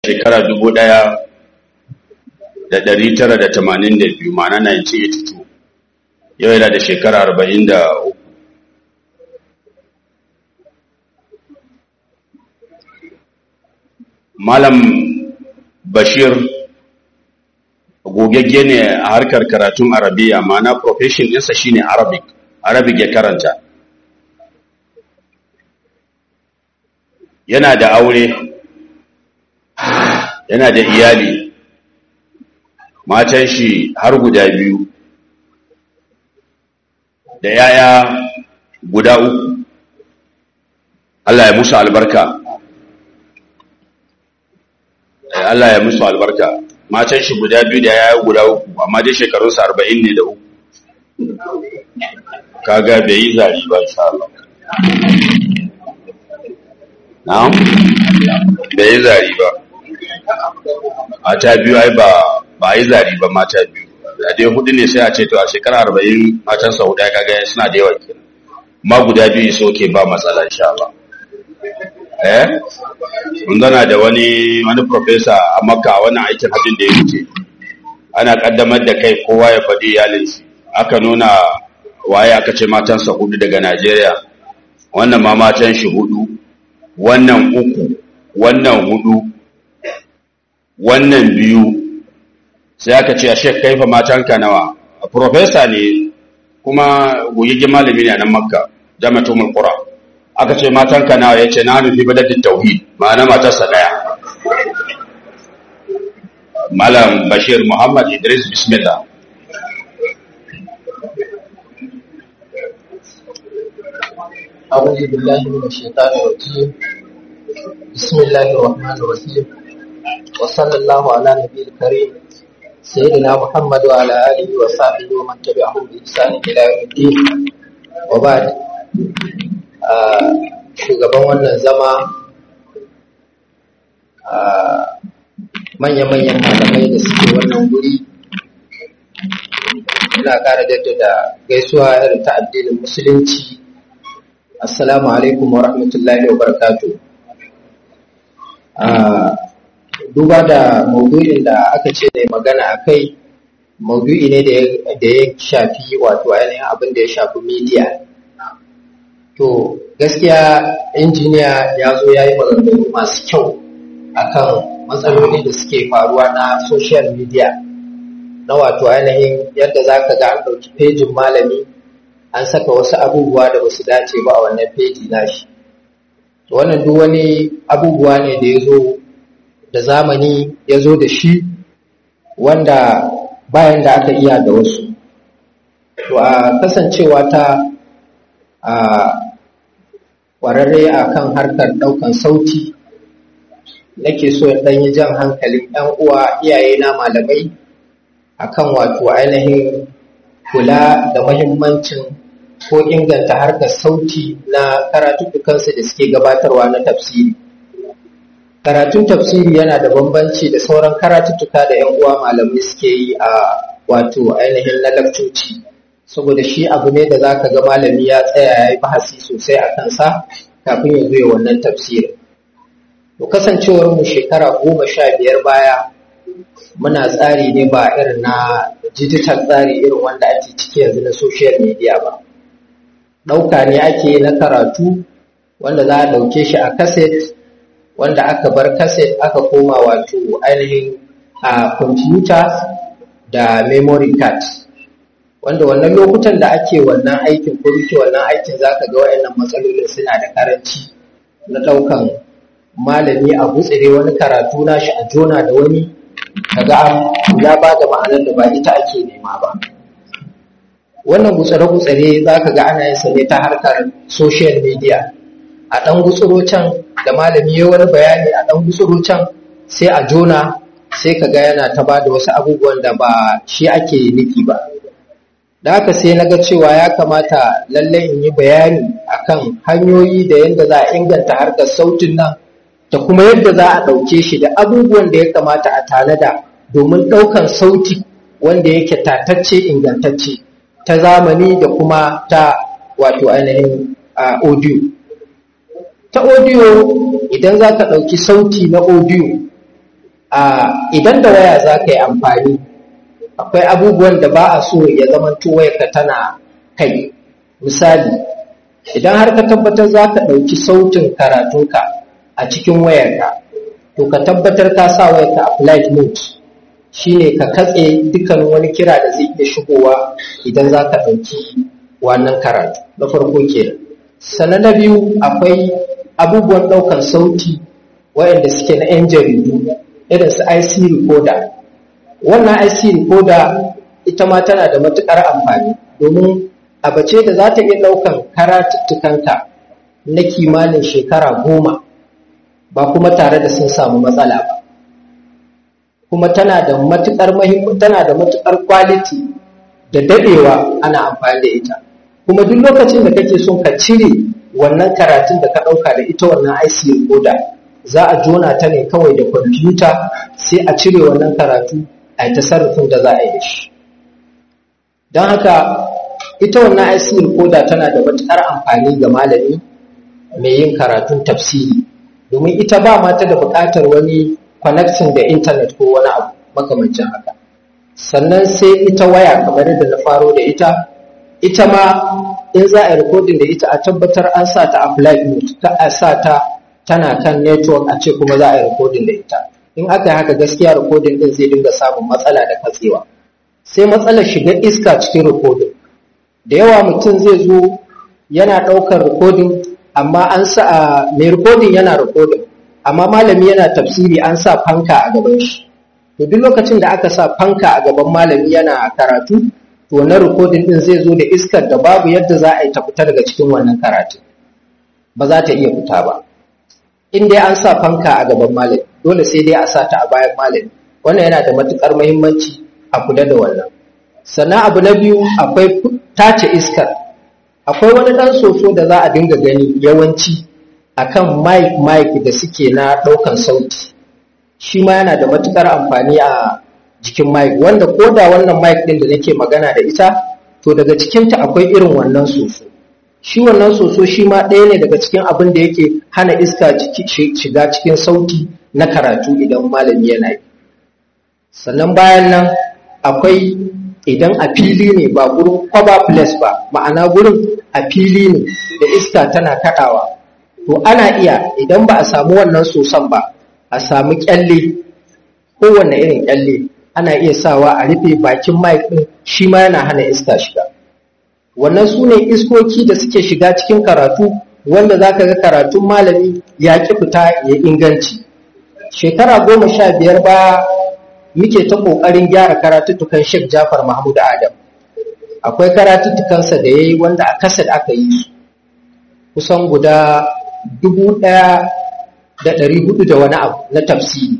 shekara dubu ɗaya da ɗari tara da tamanin da biyu ma'ana 1982 yau yana da shekara arba'in da uku malam bashir gogagge ne a harkar karatun arabiya ma'ana profession ɗinsa shine arabic arabic ya karanta yana da aure yana da iyali matan shi har guda biyu da yaya guda uku Allah ya musu albarka Allah ya musu albarka matan shi guda biyu da yaya guda uku amma dai shekarunsa arba'in ne da uku kaga bai yi zari ba insha Allah na'am bai yi zari ba mata biyu ai ba ba yi zari ba mata biyu da dai hudu ne sai a ce to a shekara arba'in matan sa hudu kaga suna da yawa kenan ma guda biyu so ke ba matsala insha Allah eh mun gana da wani wani professor a Makka wannan aikin hajjin da ya wuce ana kaddamar da kai kowa ya faɗi iyalin shi aka nuna waye aka ce matansa hudu daga Najeriya wannan ma matan shi hudu wannan uku wannan hudu wannan biyu sai aka ce a shek kaifa matanka nawa a profesa ne kuma gogigin malami ne a nan makka jami'atul mulkura aka ce matanka nawa ya ce na nufi badadin tauhid ma'ana matarsa daya malam bashir muhammad idris bismillah أعوذ بالله من الشيطان الرجيم بسم الله الرحمن الرحيم وصلى الله على نبي الكريم سيدنا محمد وعلى آله وصحبه ومن تبعهم بإحسان إلى يوم الدين وبعد shugaban wannan zama manya-manyan malamai da suke wannan guri ina ƙara jaddada gaisuwa irin ta addinin musulunci assalamu alaikum wa rahmatullahi wa barakatuh duba da maudu'in da aka ce da magana a kai maudu'i ne da ya shafi wato ainihin abin da ya shafi media to gaskiya injiniya ya zo ya yi maganganu masu kyau akan matsaloli da suke faruwa na social media na wato ainihin yadda za ka ga an ɗauki fejin malami an saka wasu abubuwa da basu dace ba a wannan feji nashi wannan duk wani abubuwa ne da ya zo da zamani ya zo da shi wanda bayan da aka iya da wasu to a kasancewa ta a ƙwararre a kan harkar ɗaukan sauti nake so in ɗan yi jan hankalin ‘yan uwa iyaye na malamai akan wato ainihin kula da mahimmancin ko inganta harkar sauti na karatuttukansu da suke gabatarwa na tafsiri karatun tafsiri yana da bambanci da sauran karatuttuka da 'yan uwa malamai suke yi a wato ainihin na lakcoci saboda shi abu ne da zaka ga malami ya tsaya ya yi bahasi sosai a kansa kafin ya zo wannan tafsirin to kasancewar mu shekara goma sha biyar baya muna tsari ne ba irin na digital tsari irin wanda ake ciki yanzu na social media ba ɗauka ne ake na karatu wanda za a ɗauke shi a kaset wanda aka bar kaset aka koma wato ainihin a kwamfuta da memory card wanda wannan lokutan da ake wannan aikin ko muke wannan aikin za ka ga wayannan matsalolin suna da karanci na ɗaukan malami a gutsire wani karatu nashi a jona da wani kaga ya ba da ma'anar da ba ita ake nema ba wannan gutsare-gutsare za ka ga ana yin sa ne ta harkar social media a ɗan gutsuro can da malami ya wani bayani a ɗan gutsuro can sai a jona sai ka ga yana ta ba da wasu abubuwan da ba shi ake nufi ba da haka sai na ga cewa ya kamata lallai in yi bayani akan hanyoyi da yadda za a inganta harkar sautin nan da kuma yadda za a ɗauke shi da abubuwan da ya kamata a tanada domin ɗaukan sauti wanda yake tatacce ingantacce ta zamani da kuma ta wato ainihin audio ta audio idan za ka ɗauki sauti na audio idan da waya za ka yi amfani akwai abubuwan da ba a so ya zama wayarka tana kai misali idan har ka tabbatar za ka ɗauki sautin karatunka a cikin wayarka to ka tabbatar ka sa wayarka a flight mode shine ka katse dukkan wani kira da zai iya shigowa idan za ka ɗauki wannan karatu na farko ke sannan na biyu akwai abubuwan ɗaukan sauti wayanda suke na 'yan jaridu irin su IC recorder wannan IC recorder ita ma tana da matuƙar amfani domin abace da za ta iya ɗaukan karatuttukanka na kimanin shekara goma ba kuma tare da sun samu matsala ba kuma tana da matuƙar muhimmanci tana da matuƙar quality da dadewa ana amfani da ita kuma duk lokacin da kake son ka cire wannan karatun da ka ɗauka da ita wannan IC recorder za a jona ta ne kawai da kwamfuta sai a cire wannan karatu a yi tasarrufin da za a yi da shi don haka ita wannan IC recorder tana da matuƙar amfani ga malami mai yin karatun tafsiri domin ita ba mata da buƙatar wani connection da intanet ko wani abu makamancin haka sannan sai ita waya kamar da na faro da ita ita ma in za a yi recording da ita a tabbatar an sa ta a flight mode ka a sa ta tana kan network a ce kuma za a yi recording da ita in aka yi haka gaskiya recording din zai dinga samun matsala da katsewa sai matsalar shiga iska cikin recording da yawa mutum zai zo yana ɗaukar recording amma an sa mai recording yana recording amma malami yana tafsiri an sa fanka a gaban shi to duk lokacin da aka sa fanka a gaban malami yana karatu to wannan recording din zai zo da iskar da babu yadda za a yi ta fita daga cikin wannan karatu ba za ta iya fita ba in dai an sa fanka a gaban malami dole sai dai a sa ta a bayan malami wannan yana da matukar muhimmanci a kula da wannan sannan abu na biyu akwai tace iskar akwai wani ɗan soso da za a dinga gani yawanci akan mic mic da suke na ɗaukan sauti shi ma yana da matukar amfani a jikin mic wanda ko da wannan mic ɗin da nake magana da ita to daga cikinta akwai irin wannan soso shi wannan soso shi ma ɗaya ne daga cikin abin da yake hana iska shiga cikin sauti na karatu idan malami yana yi sannan bayan nan akwai idan a fili ne ba gurin kwaba place ba ma'ana gurin a fili ne da iska tana kaɗawa to ana iya idan ba a samu wannan soson ba a samu kyalle kowane irin kyalle ana iya sawa a rufe bakin mic ɗin shi ma yana hana iska shiga wannan su ne iskoki da suke shiga cikin karatu wanda za ka ga karatun malami ya ƙi fita ya inganci shekara goma sha biyar ba muke ta ƙoƙarin gyara karatuttukan Sheikh Jafar Mahmud Adam. Akwai karatuttukansa da ya yi wanda a kasar aka yi su, kusan guda dubu ɗaya da ɗari hudu da wani abu na tafsiri.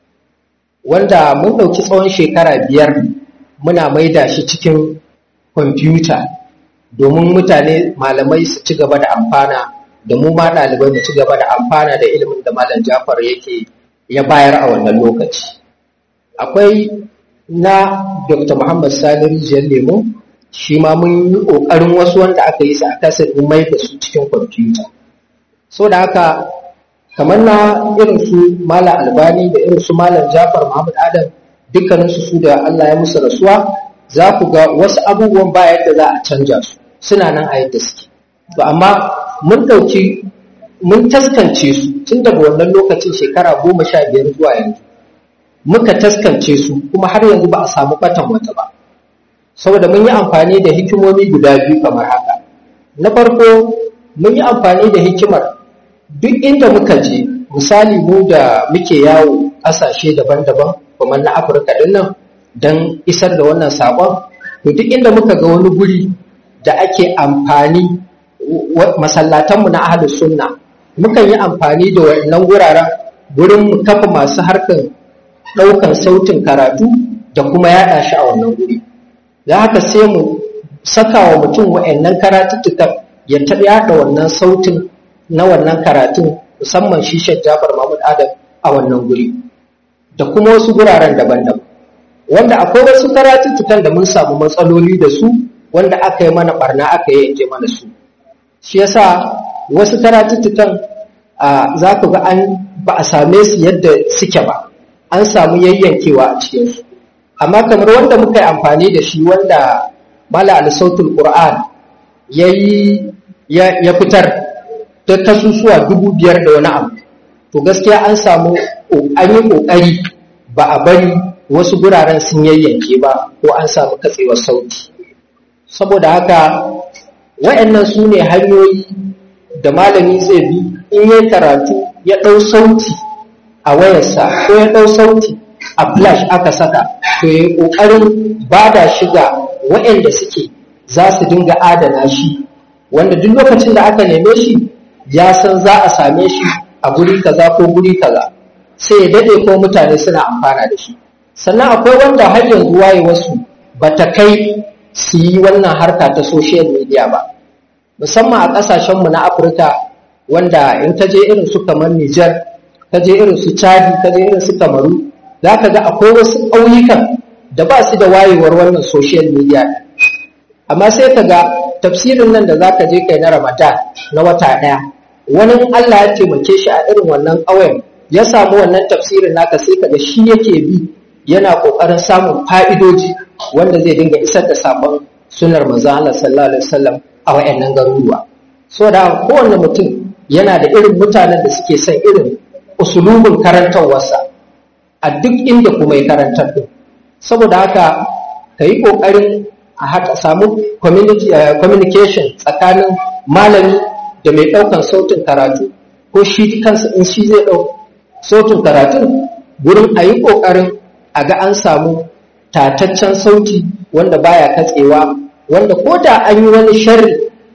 Wanda mun ɗauki tsawon shekara biyar muna maida shi cikin kwamfuta domin mutane malamai su ci gaba da amfana da mu ma ɗalibai mu ci gaba da amfana da ilimin da Malam Jafar yake ya bayar a wannan lokaci. akwai na dr muhammad sani rijiyar lemo shi ma mun yi ƙoƙarin wasu wanda aka yi su a kasar mun mai da su cikin kwamfuta so da haka kamar na irin su malam albani da irin su malam jafar muhammad adam dukkaninsu su da allah ya musu rasuwa za ku ga wasu abubuwan ba yadda za a canja su suna nan a yadda suke to amma mun ɗauki mun taskance su tun daga wannan lokacin shekara goma sha biyar zuwa yanzu muka taskance su kuma har yanzu ba a samu batan wata ba saboda mun yi amfani da hikimomi guda biyu kamar haka na farko mun yi amfani da hikimar duk inda muka je misali mu da muke yawo ƙasashe daban-daban kuma na afirka din nan don isar da wannan sabon to duk inda muka ga wani guri da ake amfani masallatanmu na ahlus sunna mukan yi amfani da wannan wuraren gurin kafa masu harkar ɗaukan sautin karatu da kuma yaɗa shi a wannan guri da haka sai mu saka wa mutum wa'annan karatuttukan ya taɓa yaɗa wannan sautin na wannan karatun musamman shi Sheikh Jafar Mahmud Adam a wannan guri da kuma wasu guraren daban-daban wanda akwai wasu karatuttukan da mun samu matsaloli da su wanda aka yi mana barna aka yi yanke mana su shi yasa wasu karatuttukan za ku ga an ba a same su yadda suke ba an samu yayyankewa a cikinsu amma kamar wanda muka yi amfani da shi wanda mala al-sautul qur'an yayi ya fitar ta kasusuwa dubu biyar da wani abu to gaskiya an samu an yi kokari ba a bari wasu guraren sun yayyanke ba ko an samu katsewar sauti saboda haka wayannan su ne hanyoyi da malami zai bi in yi karatu ya ɗau sauti a wayarsa ko ya ɗau sauti a flash aka saka to ya yi ƙoƙarin ba da shiga waɗanda suke za su dinga adana shi wanda duk lokacin da aka neme shi ya san za a same shi a guri kaza ko guri kaza sai ya daɗe ko mutane suna amfana da shi sannan akwai wanda har yanzu waye wasu ba ta kai su yi wannan harka ta social media ba musamman a ƙasashenmu na afirka wanda in ka je irin su kamar nijar ka je irin su chadi ka je irin su kamaru za ka ga akwai wasu ƙauyukan da ba su da wayewar wannan social media amma sai ka ga tafsirin nan da za ka je kai na ramadan na wata ɗaya wani allah ya taimake shi a irin wannan ƙauyen ya samu wannan tafsirin naka sai ka ga shi yake bi yana ƙoƙarin samun fa'idoji wanda zai dinga isar da sabon sunar manzon Allah sallallahu alaihi wasallam a wayannan garuruwa so da kowanne mutum yana da irin mutanen da suke son irin usulubin karantarwarsa a duk inda kuma ya karantar din saboda haka ka yi ƙoƙarin a haka samu communication tsakanin malami da mai ɗaukan sautin karatu ko shi kansa in shi zai ɗau sautin karatun gurin a yi ƙoƙarin a ga an samu tataccen sauti wanda baya katsewa wanda ko da an yi wani sharri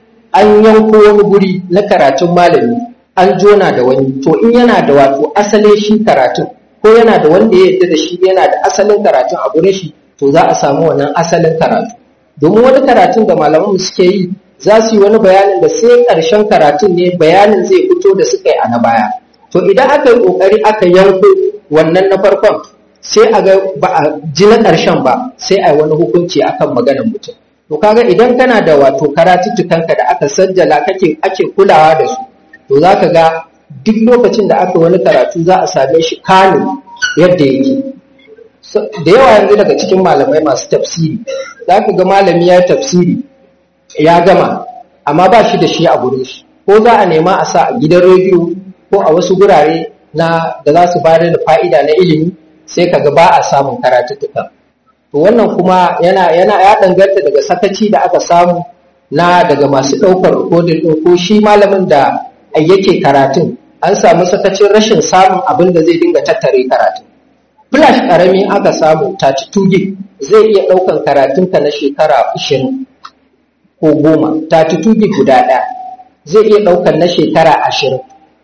an yanko wani guri na karatun malami an jona da wani to in yana da wato asalin shi karatun ko yana da wanda ya yarda da shi yana da asalin karatun a gurin shi to za a samu wannan asalin karatu domin wani karatun da malaman suke yi za su yi wani bayanin da sai ƙarshen karatun ne bayanin zai fito da suka yi a na baya to idan aka yi ƙoƙari aka yanko wannan na farkon sai a ga ba a ji na ƙarshen ba sai a yi wani hukunci akan maganar mutum to kaga idan kana da wato karatuttukanka da aka sajjala kake ake kulawa da su to za ka ga duk lokacin da aka wani karatu za a same shi kano yadda yake da yawa yanzu daga cikin malamai masu tafsiri za ka ga malami ya tafsiri ya gama amma ba shi da shi a gurin shi ko za a nema a sa a gidan rediyo ko a wasu gurare na da za su bayar da fa'ida na ilimi sai kaga ba a samun karatuttuka to wannan kuma yana yana ya danganta daga sakaci da aka samu na daga masu ɗaukar rikodin ɗin ko shi malamin da yake karatun an samu sakacin rashin samun abin da zai dinga tattare karatun flash ƙarami aka samu 32 gig zai iya ɗaukan karatunka na shekara 20 ko goma 32 gig guda ɗaya zai iya ɗaukan na shekara 20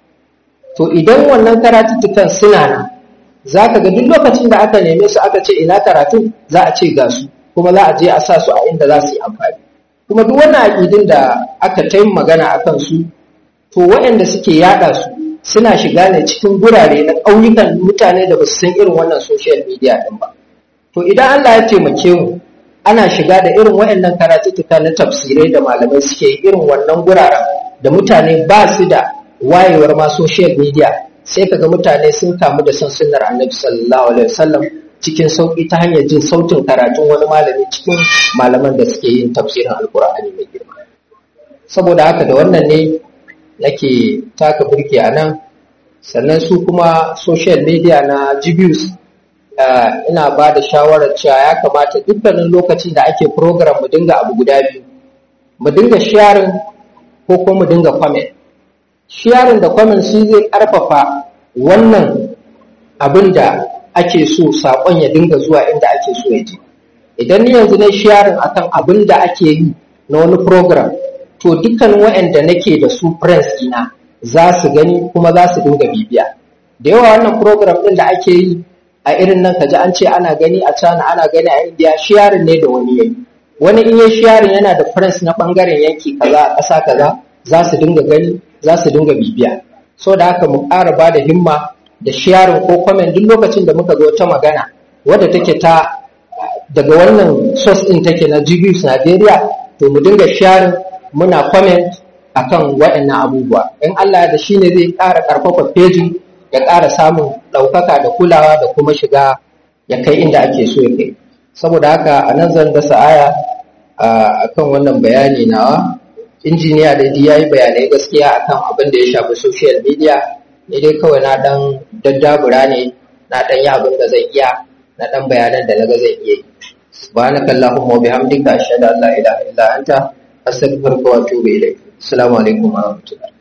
to idan wannan karatuttukan suna nan za ka ga duk lokacin da aka neme su aka ce ina karatu za a ce ga su kuma za a je a sa su a inda za su yi amfani kuma duk wannan aƙidin da aka ta magana a kan su to waɗanda suke yaɗa su suna shiga ne cikin gurare na ƙauyukan mutane da ba su san irin wannan social media ɗin ba to idan Allah ya taimake mu ana shiga da irin waɗannan karatuttuka na tafsirai da malamai suke irin wannan guraren da mutane ba su da wayewar ma social media sai kaga mutane sun kamu da son sunnar annabi sallallahu alaihi wasallam cikin sauki ta hanyar jin sautin karatun wani malami cikin malaman da suke yin tafsirin alkur'ani mai girma saboda haka da wannan ne nake taka burki a nan sannan su kuma social media na jibius ina ba da shawarar cewa ya kamata dukkanin lokacin da ake program mu dinga abu guda biyu mu dinga sharing ko kuma mu dinga comment sharing da comment shi zai karfafa wannan abin da ake so saƙon ya dinga zuwa inda ake so ya je idan ni yanzu na sharing akan abin da ake yi na wani program to dukkan waɗanda nake da su friends ina za su gani kuma za su dinga bibiya da yawa wannan program ɗin da ake yi a irin nan kaji an ce ana gani a China ana gani a India sharing ne da wani yayi wani in ya sharing yana da friends na bangaren yanki kaza a ƙasa kaza za su dinga gani za su dinga bibiya so da haka mu ƙara ba da himma da sharing ko comment duk lokacin da muka ga wata magana wadda take ta daga wannan source din take na Jibius Nigeria to mu dinga sharing muna comment akan waɗannan abubuwa in Allah da shine zai ƙara ƙarfafa pejin ya ƙara samun ɗaukaka da kulawa da kuma shiga ya kai inda ake so ya kai saboda haka a nan zan dasa aya a kan wannan bayani nawa injiniya da ya yi bayanai gaskiya akan abin da ya shafi social media ne dai kawai na ɗan daddabura ne na ɗan yi abin da zai iya na ɗan bayanan da na ga zai iya yi subhanaka allahumma wa bihamdika ashhadu an la ilaha illa anta astaghfiruka wa atubu ilayk assalamu alaikum wa rahmatullahi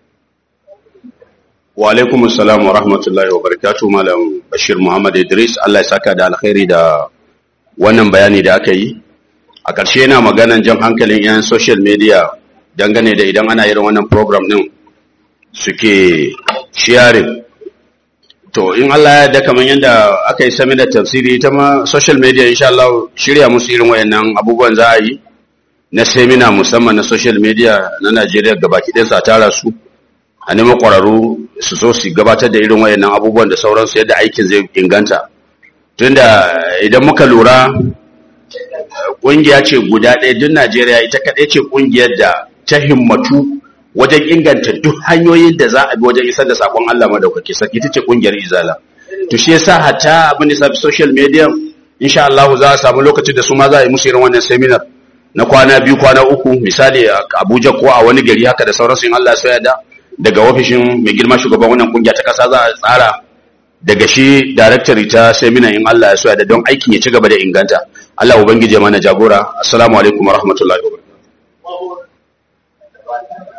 wa alaikum assalam wa rahmatullahi wa barakatuh malam bashir muhammad idris Allah ya saka da alkhairi da wannan bayani da aka yi a ƙarshe yana maganan jan hankalin yan social media dangane da idan ana irin wannan program din suke sharing to in Allah ya da kamar yadda aka yi sami da tafsiri ita ma social media insha Allah shirya musu irin wayannan abubuwan za a yi na seminar musamman na social media na Najeriya gabaki ɗaya sa tara su a neman ƙwararru su so su gabatar da irin wayannan abubuwan da sauransu yadda aikin zai inganta tunda idan muka lura ƙungiya ce guda ɗaya duk Najeriya ita kaɗai ce ƙungiyar da ta himmatu wajen inganta duk hanyoyin da za a bi wajen isar da sakon Allah madaukaki sarki ita ce ƙungiyar Izala to shi yasa hatta abin da sabi social media insha Allah za a samu lokacin da su ma za a yi musu irin wannan seminar na kwana biyu kwana uku misali a Abuja ko a wani gari haka da sauransu in Allah ya da daga ofishin mai girma shugaban wannan kungiya ta kasa za a tsara daga shi director ta seminar in Allah ya so da don aikin ya ci gaba da inganta Allah ubangije mana jagora assalamu alaikum warahmatullahi wabarakatuh